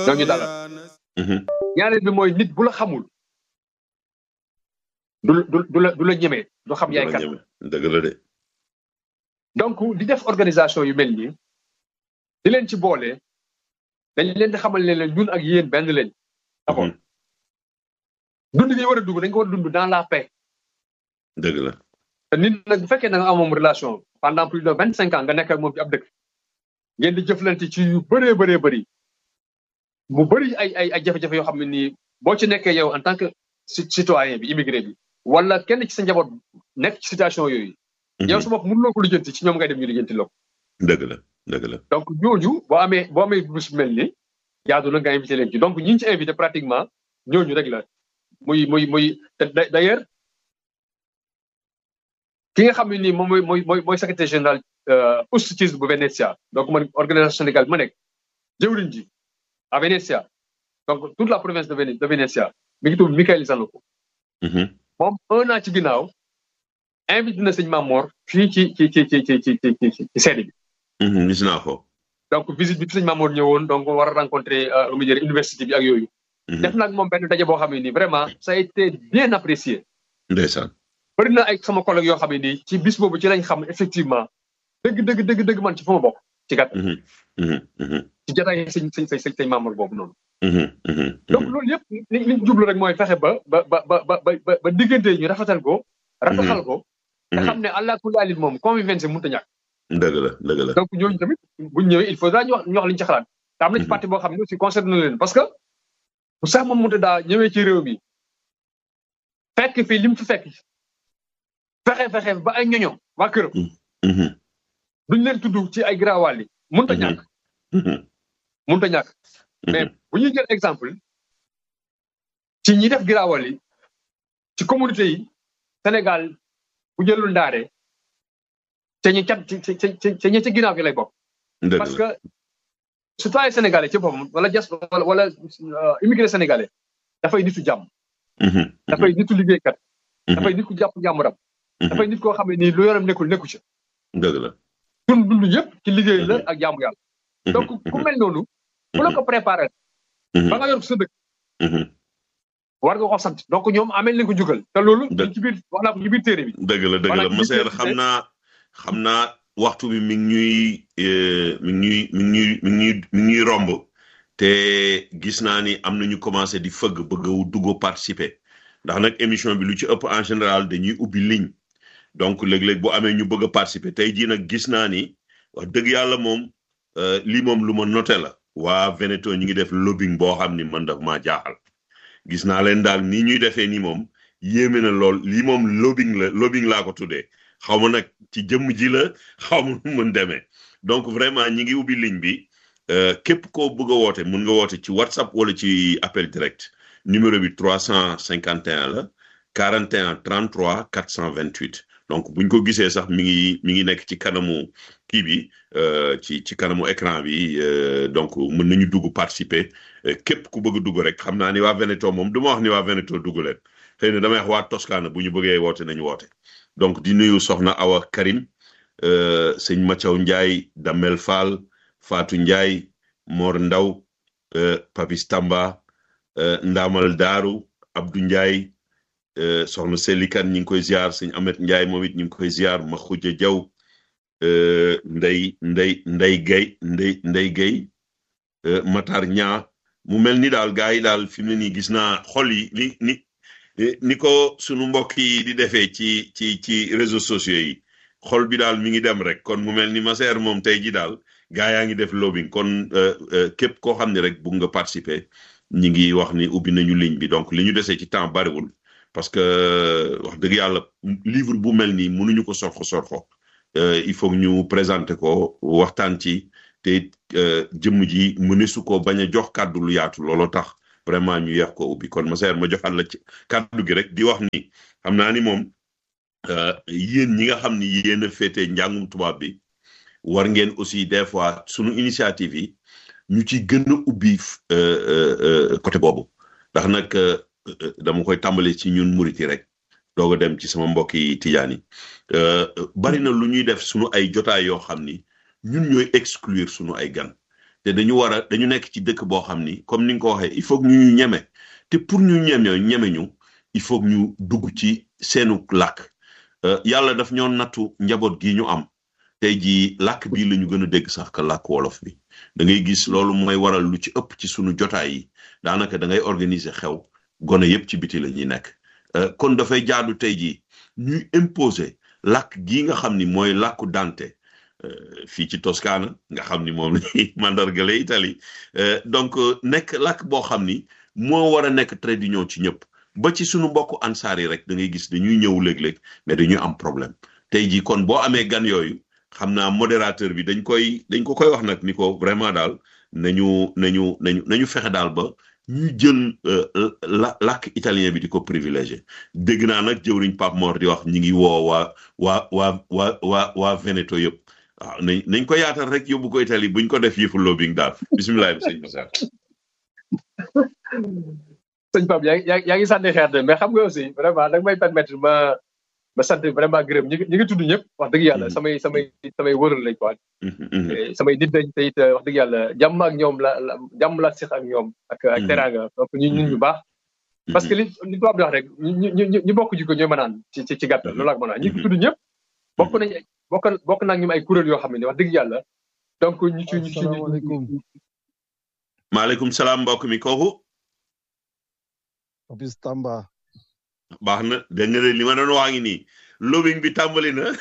ñoo ñu dalal ñaareel bi mooy nit bu la xamul du du du la du la ñemee du xam yaay kat dëgg la de donc di def organisation yu mel nii di leen ci boole dañ leen di xamal ne leen ñun ak yéen benn leen d'abord dund gi war a dugg dañ ko war a dund dans la paix dëgg la te nit nag bu fekkee da nga amoon relation pendant plus de vingt cinq ans nga nekk ak moom ci ab dëkk ngeen di jëflante ci yu bëree bëree bëri mu bëri ay ay ay jafe-jafe yoo xam ne nii boo ci nekkee yow en tant que citoyen bi immigré bi wala kenn ci sa njaboot nekk ci situation yooyu yow su bopp mënuloo ko lijjanti ci ñoom ngay dem ñu lijjanti loo dëgg la dëgg la donc ñooñu boo amee boo amee bés mel ni jaadu na nga invité leen ci donc ñi ñu ci invité pratiquement ñooñu rek la muy muy muy te d'ailleurs ki nga xam ne nii moom mooy mooy mooy mooy secrétaire général USCITS bu Venezia donc man organisation Sénégal bi ma nekk jëwriñ ji à Venezia donc toute la province de de Venezia mi ngi tudd Michael Zanoko moom un an ci ginnaaw invité na sëñ Mamor fii ci ci ci ci ci ci ci ci seede bi. gis naa ko. donc visite bi fi sëñ Mamor ñëwoon donc war a rencontrer lu mu jëriñ université bi ak yooyu. def nag moom benn daje boo xam ne nii vraiment ça a été bien apprécié. ndeysaan. bëri na ay sama collègue yoo xam ne nii ci bis boobu ci lañ xam effectivement dëgg dëgg dëgg dëgg man ci fa ma bokk ci gat ci jotaay sëñ sëñ sëñ sëñ Mamor boobu noonu. donc loolu yëpp li li ñu jublu rek mooy fexe ba ba ba ba ba ba diggante ñu rafetal ko. rafetal ko. nga xam ne allah kulli alin moom convivence mënut a ñàkk. dëgg la dëgg la. donc ñooñu tamit buñ ñëwee il faudra ñu wax ñu wax liñ ci xalaat. te am na ci parti boo xam ne aussi concerné na leen parce que bu sax moom mënut a daa ñëwee ci réew mi fekk fii lim fi fekk fexe fexe ba ay ñoño waa këram. duñ leen tudd ci ay garawaal yi mënut a ñàkk. mënut a ñàkk. mais bu ñuy jël exemple ci ñi def giraawal yi ci communauté yi Sénégal bu jëlul ndaare te ñu cat ci ci ci ñi ci ginnaaw gi lay bokk. parce que citoyen sénégalais ci boppam wala jas wala wala immigré sénégalais dafay nitu jàmm. dafay nitu liggéeykat. dafay nit ku jàpp jàmmuram. dafay nit koo xam ne nii lu yoram nekkul nekku ci. dëgg la. dund dund yëpp ci liggéey la ak jàmmu yàlla. donc ku mel noonu. bu la ko préparé. ba nga yor ko sa dëkk. war nga ko sant donc ñoom amee nañ ko jugal. te loolu. ci biir wax naa ko ci biir téere bi. dëgg la dëgg la Masseer xam naa xam naa waxtu bi mi ngi ñuy mi ngi ñuy mi ngi ñuy mi ngi ñuy mi ngi ñuy romb. te gis naa ni am na ñu commencé di fëgg bëgg a dugg participer ndax nag émission bi lu ci ëpp en général dañuy ubbi ligne donc léeg-léeg bu amee ñu bëgg a participer tey jii nag gis naa ni wax dëgg yàlla moom lii moom lu ma noté la. waa Veneto ñu ngi def lobbying boo xam ni man daf maa jaaxal gis naa leen daal nii ñuy defee ni moom yéeme na lool lii moom lobbying la lobbying laa ko tuddee xaw ma nag ci jëmm ji la xaw ma nu mën demee donc vraiment ñi ngi ubbi ligne bi képp koo bëgg a woote mun nga woote ci WhatsApp wala ci appel direct numéro bi 351 la 41 33 428 donc buñ ko gisee sax mi ngi mi ngi nekk ci kanamu kii bi ci ci kanamu écran bi donc mën nañu dugg participer képp ku bëgg dugg rek xam naa ni waa Veneto moom du ma wax ni waa Veneto dugg leen xëy na damay wax waa Toscana bu ñu bëggee woote nañu woote donc di nuyu soxna Awa Karim sëñ Mathiaw Ndiaye Damel Fall Fatou Ndiaye Mor Ndaw Papis Tamba Ndamal Daaru Abdou Ndiaye soxna Selikan ñu ngi koy ziar sëñ Amet Ndiaye moom it ñu ngi koy ziar ma xuja jaw ndey ndey ndey gay ndey ndey gay matar ñaa mu mel ni daal gars yi daal fi mu ne nii gis naa xol yi ni ni ni ko sunu mbokk yi di defee ci ci ci réseaux sociaux yi xol bi daal mi ngi dem rek kon mu mel ni Masseer moom tey ji daal gaa yaa ngi def lobbying kon képp koo xam ne rek bugg nga participer ñi ngi wax ni ubbi nañu ligne bi donc li ñu desee ci temps bariwul parce que wax dëgg yàlla livre bu mel nii mënuñu ko sorxo sorxo il faut ñu présenter ko waxtaan ci te jëmm ji mënesu ko bañ a jox kàddu lu yaatu looloo tax vraiment ñu yeex ko ubbi kon Masseer ma joxal la ci kàddu gi rek di wax ni xam naa ni moom yéen ñi nga xam ni yéen a féetee njàngum tubaab bi war ngeen aussi des fois sunu initiative yi ñu ci gën a ubbi côté boobu ndax nag dama koy tàmbale ci ñun muriti rek doog a dem ci sama mbokk yi tijaan yi bari na lu ñuy def sunu ay jotaay yoo xam ni ñun ñooy exclure sunu ay gan te dañu war a dañu nekk ci dëkk boo xam ni comme ni nga ko waxee il faut que ñu ñeme te pour ñu ñeme ñeme ñu il faut que ñu dugg ci seenu làkk yàlla daf ñoo nattu njaboot gi ñu am tey jii làkk bii la ñu gën a dégg sax ka làkk wolof bi da ngay gis loolu mooy waral lu ci ëpp ci sunu jotaay yi daanaka da ngay organiser xew gone yépp ci biti la ñuy nekk kon dafay jaadu tey jii ñuy imposer làkk gii nga xam ni mooy làkku Dante fii ci Toscana nga xam ni moom la mandargale Italie donc nekk làkk boo xam ni moo war a nekk trait d'union ci ñëpp ba ci sunu mbokku ansaar yi rek da ngay gis dañuy ñëw léeg-léeg mais dañuy am problème tey jii kon boo amee gan yooyu xam naa modérateur bi dañ koy dañ ko koy wax nag ni ko vraiment daal nañu nañu nañu nañu fexe daal ba ñu jël la làkk italien bi di ko privilégié dégg naa nag jëwriñ Pape Mor di wax ñi ngi woo waa waa waa waa waa waa Veneto yëpp waaw nañ nañ ko yaatal rek yóbbu ko Italie buñ ko def yëfu lobbying daal bisimilah bi sëñ Moussa sëñ Pape yaa ngi yaa ngi sànni xeer de mais xam nga aussi vraiment da nga may permettre ma ma sant vraiment gërëm ñi ñi ngi tudd ñëpp wax dëgg yàlla samay samay samay wëral lañ quoi samay nit dañ te it wax dëgg yàlla jàmm ak ñoom la la jàmm la seq ak ñoom ak ak teraanga donc ñu ñun ñu baax parce que li li tubaab di wax rek ñu ñu ñu bokk jikko ñooy mënaan ci ci ci gàttal loolu ak mën ñi ngi tudd ñëpp bokk nañ bokk bokk naa ñoom ay kuréel yoo xam ne wax dëgg yàlla donc ñu ci ñu ci maaleykum salaam mbokk mi kooku Papis Tamba baax na dégg nga li ma doon waa ngi nii lobbying bi tàmbali na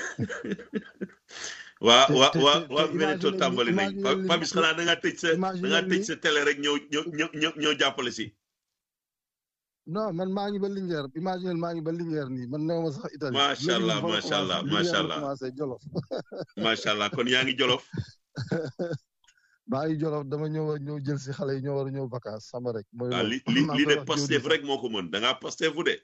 waa waa waa waa Veneto tàmbali nañ Papis xanaa da ngaa tëj sa da ngaa tëj sa télé rek ñëw ñëw ñëw ñëw jàppale si non man maa ngi ba Linguère imagine maa ngi ba Linguère nii man néew ma sax Italie macha allah macha allah macha allah Jolof macha allah kon yaa ngi Jolof maa ngi Jolof dama ñëw ñëw jël si xale yi ñoo war a ñëw vacances sama rek. mooy li li li de Pastef rek moo ko mën da ngaa Pastefu de.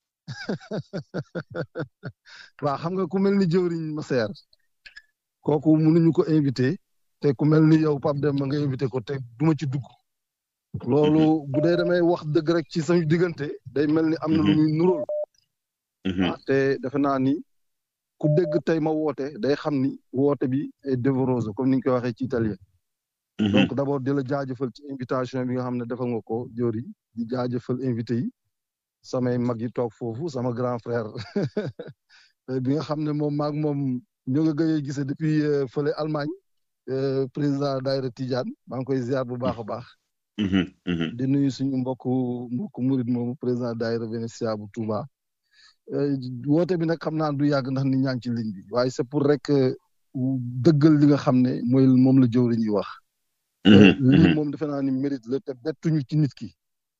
waaw xam nga ku mel ni jëwriñ ma seer kooku mënuñu ko invité te ku mel ni yow Pape Demba nga invité ko te duma ci dugg. loolu bu dee damay wax dëgg rek ci sañu diggante day mel ni am na lu muy nuróol. ah te defe naa ni ku dégg tey ma woote day xam ni woote bi est dévorose comme ni ñu koy waxee ci italien. donc d' abord di la jaajëfal ci invitation bi nga xam ne defal nga ko jori di jaajëfal invité yi samay mag yi toog foofu sama grand frère bi nga xam ne moom maag moom ñoo nga gëjee gisee depuis fële Allemagne président daayira Tidiane maa ngi koy ziar bu baax a baax. di nuyu suñu mbokku mbokku murid moomu président daayira Venetia bu Touba. woote bi nag xam naa du yàgg ndax nit ñaa ngi ci ligne bi waaye c'est pour rek dëggal li nga xam ne mooy moom la jëwriñ ñuy wax. lii moom defe naa ni mérite la te bettuñu ci nit ki.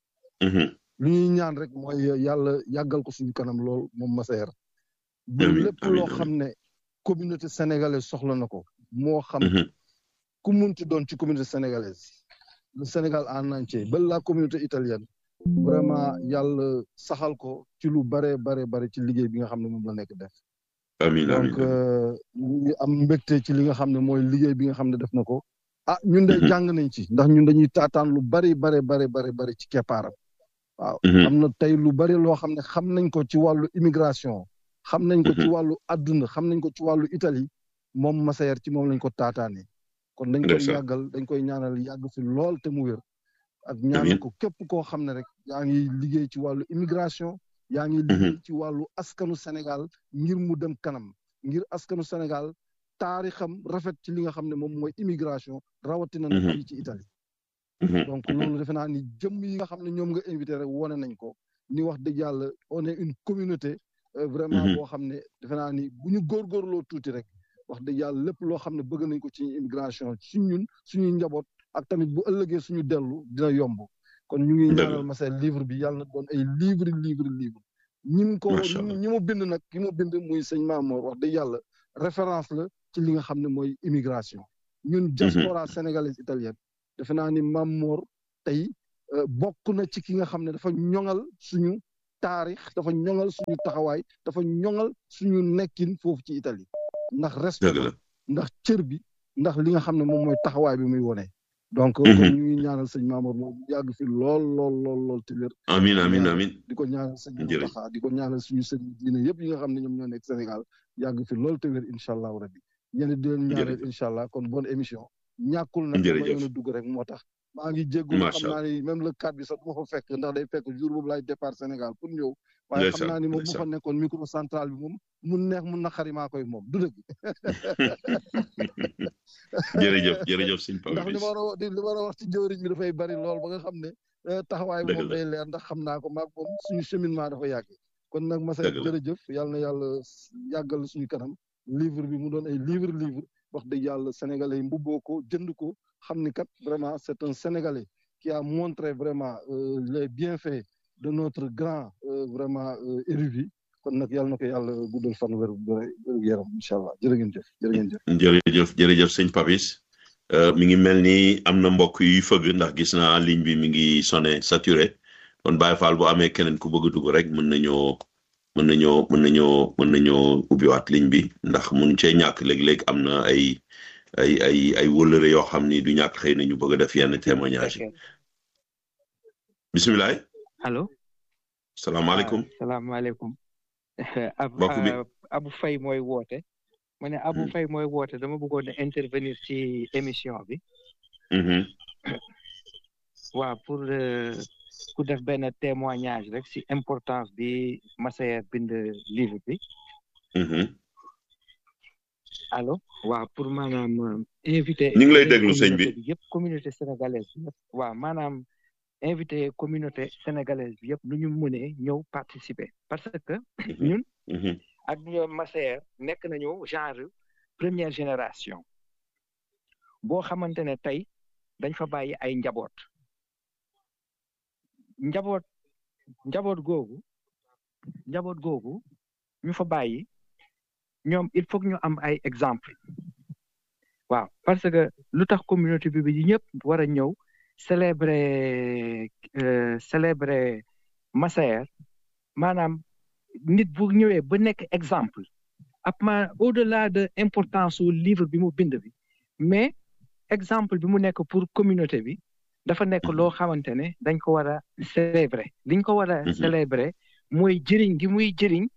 lu ñuy ñaan rek mooy yàlla yàggal ko suñu kanam lool moom Massaer. ba lépp loo xam ne communauté sénégalaise soxla na ko. moo xam ku munti doon ci communauté sénégalaise. le Sénégal en entier ba la communauté italienne. vraiment yàlla saxal ko ci lu bare bare bare ci liggéey bi nga xam ne moom la nekk def. amiin donc ñu ngi am mbégte ci li nga xam ne mooy liggéey bi nga xam ne def na ko. ah ñun de jàng nañ ci ndax ñun dañuy taataan lu bari bari bari bari bari ci keppaaram waaw am na tey lu bari loo xam ne xam nañ ko ci wàllu immigration xam nañ ko ci wàllu adduna xam nañ ko ci wàllu Italie moom Massaer ci moom lañ ko taataane kon dañ koy yàggal dañ koy ñaanal yàgg fi lool te mu wér ak ñaanal ko képp koo xam ne rek yaa ngi liggéey ci wàllu immigration yaa ngi liggéey ci wàllu askanu Sénégal ngir mu dem kanam ngir askanu Sénégal taarixam rafet ci li nga xam ne moom mooy immigration rawatina na fii ci Italie donc loolu defe naa ni jëmm yi nga xam ne ñoom nga invité rek wone nañ ko ni wax dëgg yàlla on est une communauté vraiment boo xam ne defe naa ni bu ñu góorgóorloo tuuti rek wax dëgg yàlla lépp loo xam ne bëgg nañ ko ci immigration ci ñun suñuy njaboot ak tamit bu ëllëgee suñu dellu dina yomb kon ñu ngi ñaanal Massaer livre bi yàlla na doon ay livre livre livre ñi mu ko ñi mu bind nag ki mu bind muy sëñ Mamour wax dëgg yàlla référence la ci li nga xam ne mooy immigration ñun diaspora sénégalaise italienne defe naa ni Mamour tey bokk na ci ki nga xam ne dafa ñoŋal suñu taarix dafa ñoŋal suñu taxawaay dafa ñoŋal suñu nekkin foofu ci Italie ndax respect ndax cër bi ndax li nga xam ne moom mooy taxawaay bi muy wone donc kon ñu ngi ñaanal sëñ Mamour moom yàgg fi lool lool lool lool te wér amiin amiin amiin di ko ñaanal sëñ Mountakha di ko ñaanal suñu sëñ diine yëpp yi nga xam ne ñoom ñoo nekk Sénégal yàgg fi lool te wér incha allahu rabbi yéen di leen ñaanal incha allah kon bonne émission ñàkkul nag Jërëjëf. dama yoon a dugg rek moo tax maa ngi jéggul Macha xam naa ni même le cadre bi sax du ma fa fekk ndax day fekk jour boobu laay départ Sénégal pour ñëw waaye xam Ndeysaan, naa ni moom bu ndeysaan. fa nekkoon micro central bi moom mun neex mun naqari maa koy moom du dëgg jërëjëf jërëjëf sëñ ndax li Papis ma war a wax li ma war a wax ci jëwriñ bi dafay bari lool ba nga xam ne eh, taxawaay bi Dëgg moom la. day leer ndax xam naa ko maag moom suñu cheminement dafa yàgg kon nag Massa Dëgg la. jërëjëf yàlla na yàlla s- yàggal suñu kanam livre bi mu doon ay livre livre wax dëgg yàlla sénégalais yi mbubboo ko jënd ko xam ni kat vraiment c'est un sénégalais qui a montré vraiment euh, les bienfaits de notre grand euh, vraiment euh, érudit kon nag yàlla na ko yàlla guddal fan wér wér yaram incha allah jërë ngeen jëf jërë ngeen jëf jërëjëf jërëjëf sëñ Papis Euh, mi ngi mel ni am na mbokk yuy fëgg ndax gis naa ligne bi mi ngi sonné saturé kon Baye Fall bu amee keneen ku bëgg a dugg rek mën nañoo mën nañoo mën nañoo mën nañoo ubbiwaat ligne bi ndax mun cee ñàkk léeg-léeg am na ay ay ay ay wëllëre yoo xam ni du ñàkk xëy na ñu bëgg a def yenn témoignage yi bisimilah allo salaamaaleykum salaamaaleykum ab Mbokk bi. Abu Faye mooy woote ma ne Abu Hmm. Faye mooy woote dama bëggoon a intervenir ci émission bi Mhm, waaw pour euh, ku def benn témoignage rek ci importance bi Massaer bind livre bi mhm. allo waaw pour maanaam euh, invité ñu ngi lay invité déglu sëñ bi communauté yëpp communauté sénégalaise bi yëpp waaw maanaam invité communauté sénégalaise bi yëpp nu ñu mënee ñëw participer parce que ñun Mhm, ak ñoom Massaer nekk nañu genre première génération boo xamante ne tey dañ fa bàyyi ay njaboot njaboot njaboot googu njaboot googu ñu fa bàyyi ñoom il faut que ñu am ay exemple waaw parce que lu tax communauté bi bi ñëpp war a ñëw célébrer euh, célébrer Massaer maanaam nit bu ñëwee ba nekk exemple ab ma au delà de importance su livre bi mu bind bi mais exemple bi mu nekk pour communauté bi dafa nekk loo xamante ne dañ ko war a célébrer liñ ko war a Mhm. célébrer mooy jëriñ gi muy jëriñ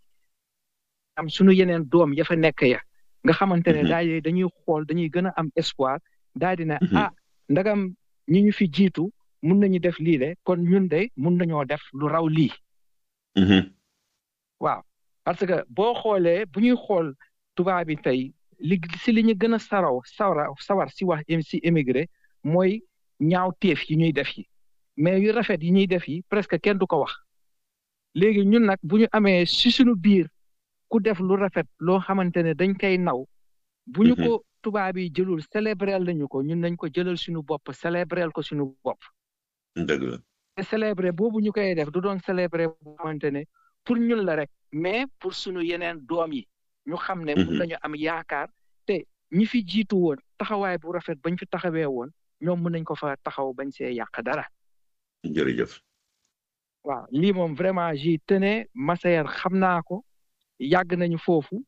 am sunu yeneen doom ya fa nekk ya nga xamante ne Mhm. daal dañuy xool dañuy gën a am espoir daal di ne Mhm. ah ndagam ñi ñu fi jiitu mun nañu def lii de kon ñun de mun nañoo def lu raw lii mhm, waaw parce que boo xoolee bu ñuy xool tubaab bi tey li si li ñu gën a saraw sawra sawar si wax si émigré mooy ñaaw teef yi ñuy def yi mais yu rafet yi ñuy def yi presque kenn du ko wax léegi ñun nag bu ñu amee si suñu biir ku def lu rafet loo xamante ne dañ koy naw bu ñu Mhm. ko tubaab yi jëlul célébrel nañu ko ñun nañ ko jëlal suñu bopp célébrel ko suñu bopp dëgg la te célébrer boobu ñu koy def du doon célébrer bu xamante ne pour ñun la rek mais pour suñu yeneen doom yi ñu xam ne mun Mhm. nañu am yaakaar te ñi fi jiitu woon taxawaay bu rafet bañ fi taxawee woon ñoom mun nañ ko fa taxaw bañ see yàq dara jërëjëf waaw lii moom vraiment j'y tenais Massaer xam naa ko yàgg nañu foofu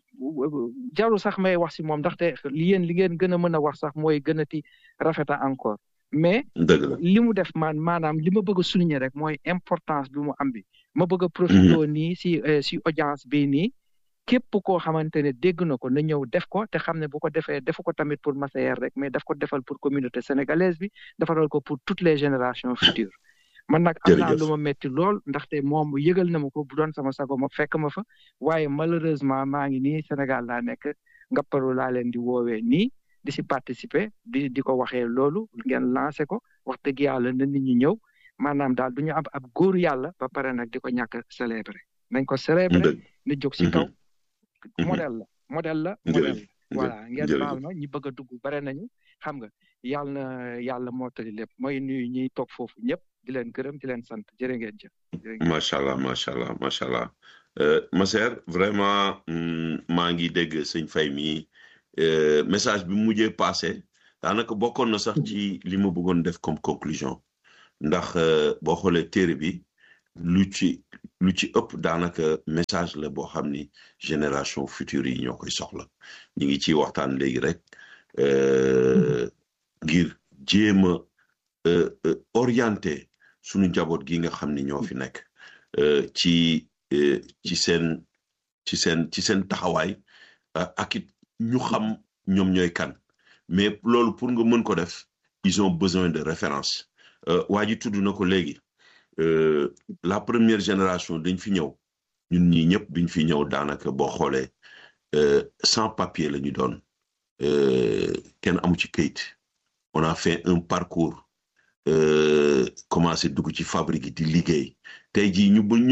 jaru sax may wax si moom ndaxte li yéen li ngeen gën a mën a wax sax mooy gën a ti rafeta encore mais dëgg la li mu def man maanaam li ma bëgg a souligner rek mooy importance bi mu am bi ma bëgg a profité nii si eh, si audience bi nii képp koo xamante ne dégg na ko na ñëw def ko te xam ne bu ko defee defu ko tamit pour Massaer rek mais daf ko defal pour communauté sénégalaise bi defaral ko pour toutes les générations futures man nag am naa Jërëjëf. lu ma metti lool ndaxte moom yëgal na ma ko bu doon sama sago ma fekk ma fa waaye malheureusement maa ngi nii Sénégal laa nekk ngapparu laa leen di woowee nii di si participer di di ko waxee loolu ngeen lancé ko wax dëgg yàlla na nit ñi ñëw maanaam daal du ñu am ab góoru yàlla ba pare nag di ko ñàkk a célébrer nañ ko célébrer dëgg ni jóg si Mhm. kaw Mhm. modèle la modèle la Jërëjëf. modèle la voilà ngeen jërëjëf. baal ma ñi bëgg a dugg bare nañu xam nga yàlla na yàlla mottali lépp mooy nuyu ñiy toog foofu ñëpp di leen gërëm di leen sant jërë ngeen jëf jërë ngeen macha allah macha allah macha allah Euh, Massaer vraiment mm, maa ngi dégg sëñ Faye mi euh, message bi mu mujjee passé daanaka bokkoon na sax ci li ma bëggoon def comme conclusion ndax euh, boo xoolee téere bi lu ci lu ci ëpp daanaka message la boo xam ni génération future yi ñoo koy soxla ñu ngi ciy waxtaan léegi rek euh, ngir jéem a euh, euh, orienté sunu njaboot gi nga xam ni ñoo fi nekk euh, ci euh, ci seen ci seen ci seen taxawaay euh, ak it ñu xam ñoom ñooy kan mais loolu pour nga mën ko def ils ont besoin de référence waa ji tudd na ko léegi la première génération dañ fi ñëw ñun ñii ñëpp biñ fi ñëw daanaka boo xoolee sans papier la ñu doon kenn amu ci këyit on a fait un parcours commencé dugg ci fabrique di liggéey tey jii ñu